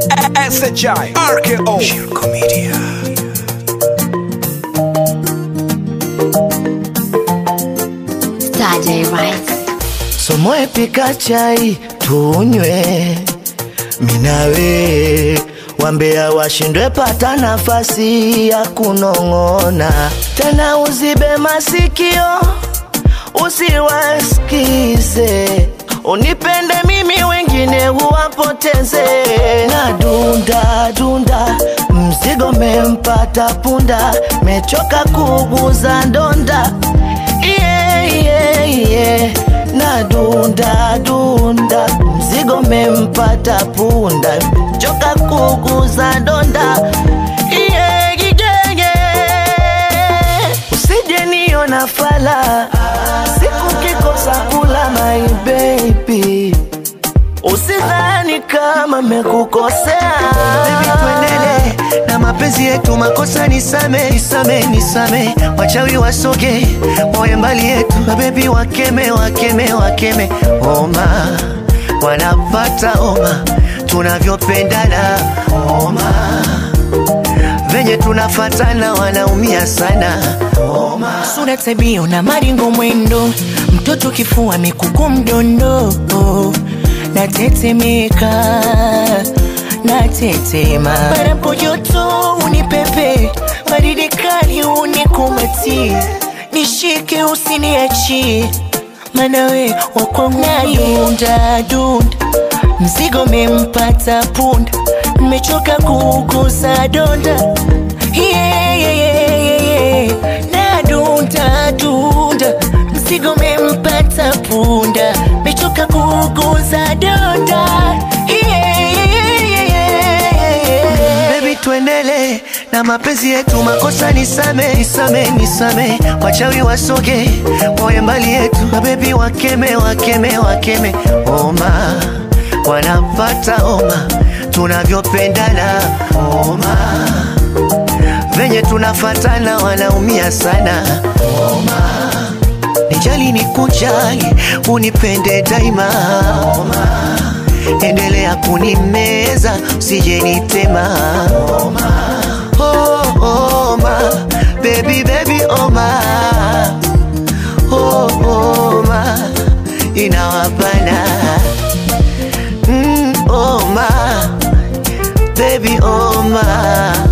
SHI RKO Shirko Media. Saturday Rice. Somoe pika chai tunywe, minawe wambea washindwe pata nafasi ya kunong'ona tena, uzibe masikio usiwasikize, unipende mimi wengine uwapoteze. Na dunda dunda, mzigo mempata punda, mechoka kuguza ndonda yeah, yeah, yeah. Na dunda dunda, mzigo mempata punda, choka kuguza donda yeah, yeah, yeah. Usije niona fala siku kikosa kula my baby, usidhani kama mekukosea Baby tuendele na mapenzi yetu, makosa nisame, nisame, nisame, wachawi wasoge, wawe mbali yetu, mabebi wakeme, wakeme, wakeme, oma wanapata oma, tunavyopendana oma, venye tunafatana wanaumia sana oma. sura tabio na maringo mwendo mtoto kifua mikuku mdondo natetemeka natetema barapo joto unipepe baridi kali unikumati nishike usiniachi manawe wakwangudunda dunda mzigo mempata punda mmechoka kugusa donda yeah, yeah, yeah, yeah, yeah. na dunda dunda mzigo mempata punda mechoka kuguza donda yeah, yeah, yeah, yeah, yeah. Baby tuendele na mapenzi yetu, makosa nisame, nisame, nisame, wachawi wasoge, wawe mbali yetu, mabebi wakeme, wakeme, wakeme, oma wanapata oma, tunavyopendana oma, venye tunafatana wanaumia sana oma, nijali ni kujali, unipende daima oma endelea kunimeza usije nitema oma, oh, oma, baby, baby, oma, oh, oma, inawapana mm, oma, baby, oma